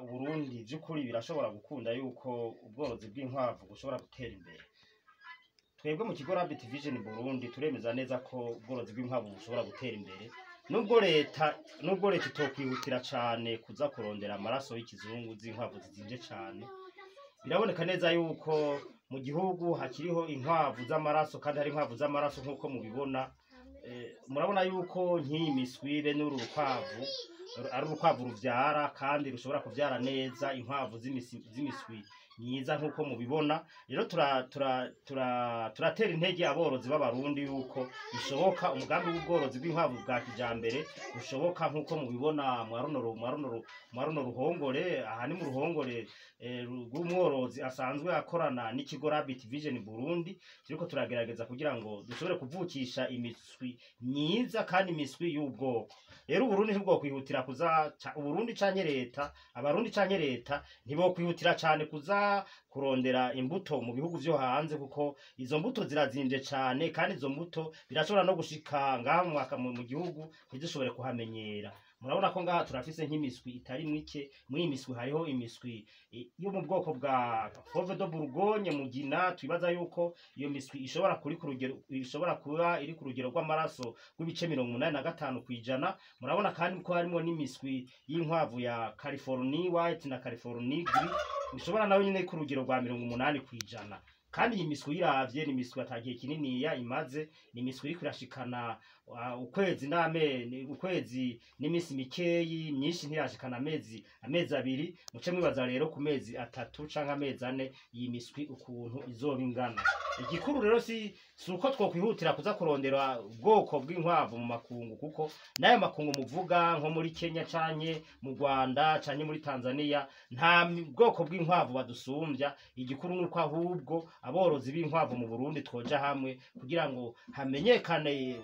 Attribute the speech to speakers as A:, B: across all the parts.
A: uburundi by'ukuri birashobora gukunda yuko ubworozi bw'inkwavu bushobora gutera imbere twebwe mu kigo Rabbit Vision Burundi turemeza neza ko ubworozi bw'inkwavu bushobora gutera imbere nubwo leta nubwo leta itokwihutira cane kuza kurondera amaraso y'ikizungu z'inkwavu zizimvye cane biraboneka neza yuko mu gihugu hakiriho inkwavu z'amaraso kandi hari inkwavu z'amaraso nk'uko mubibona Eh, murabona yuko nk'iyi miswi be n'uru rukwavu ari urukwavu ruvyara kandi rushobora kuvyara neza inkwavu z'imisi- z'imiswi myiza nk'uko mubibona rero tura- tura- tura- turatera intege aborozi b'abarundi yuko bishoboka umugambi w'ubworozi bw'inkwavu bwa kijambere bushoboka nk'uko mubibona mwa runo ru- mwa runo ru- mwa runo ruhongore aha ni mu ruhongore eh, ru- rw'umworozi asanzwe akorana n'ikigo Rabbit Vision Burundi turiko turagerageza kugira ngo dushobore kuvukisha imiswi myiza kandi imiswi y'ubwoko rero uburundi ntibwokwihutira kuza ca- uburundi canke leta abarundi canke leta ntibokwihutira cane kuza kurondera imbuto mu bihugu vyo hanze kuko izo mbuto zirazimvye cane kandi izo mbuto birashobora no gushika ngaha mu mwaka mu mu gihugu ntizishobore kuhamenyera murabona ko ngaha turafise nk'imiswi itari mike muri iyi miswi hariho imiswi eh, yo mu bwoko bwa fove de bourgogne mugina twibaza yuko iyo miswi ishobora kuri ku rugero ishobora kuba iri ku rugero rw'amaraso rw'ibice mirongo umunani na gatanu kw'ijana murabona kandi ko harimo n'imiswi y'inkwavu ya california white na california gris ishobora nayo nyine ku rugero rwa mirongo umunani kw'ijana kandi iyi miswi uyiravye ni imiswi atagihe kininiya imaze ni imiswi iriko irashikana uh, ukwezi n'ame ni- ukwezi n'iminsi mikeyi myinshi ntirashikana amezi amezi abiri muce mwibaza rero ku mezi atatu canke amezi ane iyi miswi ukuntu izoba ingana igikuru rero si si uko twokwihutira kuza kurondera ubwoko bw'inkwavu mu makungu kuko n'ayo makungu muvuga nko muri kenya canke mu rwanda canke muri tanzania nta mi- bwoko bw'inkwavu badusumbya igikuru nuko ahubwo aborozi b'inkwavu mu burundi twoja hamwe kugira ngo hamenyekane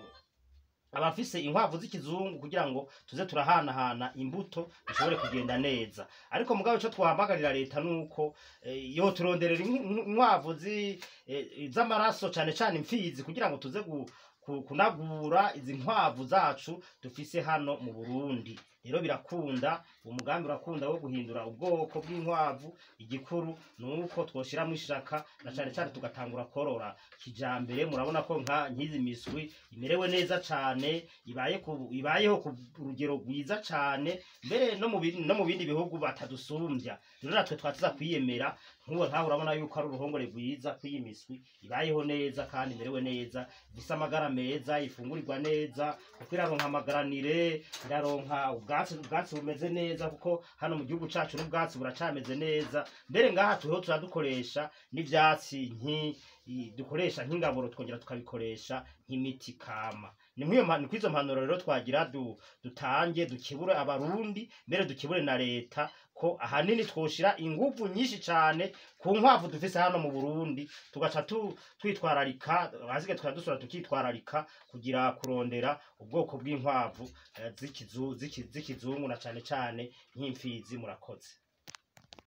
A: abafise inkwavu z'ikizungu kugira ngo tuze turahanahana imbuto bishobore kugenda neza ariko mugabo ico twahamagarira leta nuko eh, yo turonderera ink- ink- inkwavu zi- eh, z'amaraso cane cane imfizi kugira ngo tuze gu- ku- kunagura izi nkwavu zacu dufise hano mu Burundi rero birakunda umugambi urakunda wo guhindura ubwoko bw'inkwavu igikuru nuko twoshiramwo ishaka na cane cane tugatangura korora kijambere murabona ko nka nk'izi miswi imerewe neza cane ibaye ku, ibayeho ku rugero rwiza cane mbere no mu bindi no mu bindi bihugu batadusumbya rero natwe twatuza kwiyemera nk'uwo ntawe urabona yuko ari uruhongore rwiza kw'iyi miswi ibayeho neza kandi imerewe neza ifise amagara meza ifungurirwa neza kuko iraronka amagaranire iraronka ubwatsi ubwatsi bumeze neza kuko hano mu gihugu cacu n'ubwatsi buracameze neza mbere ngaha turiho turadukoresha n'ivyatsi nki i- dukoresha nk'ingaburo twongera tukabikoresha nk'imiti kama ni nk'iyo mpa- ni kw'izo mpanuro rero twagira du, dutange dukebure abarundi mbere dukebure na leta ko ahanini twoshira inguvu nyinshi cane ku nkwavu dufise hano mu Burundi tugaca tu, twitwararika hasigaye tukaba dusubira tukitwararika kugira kurondera ubwoko bw'inkwavu eh, z'ikizu- z'iki- z'ikizungu na cane cane nk'imfizi murakoze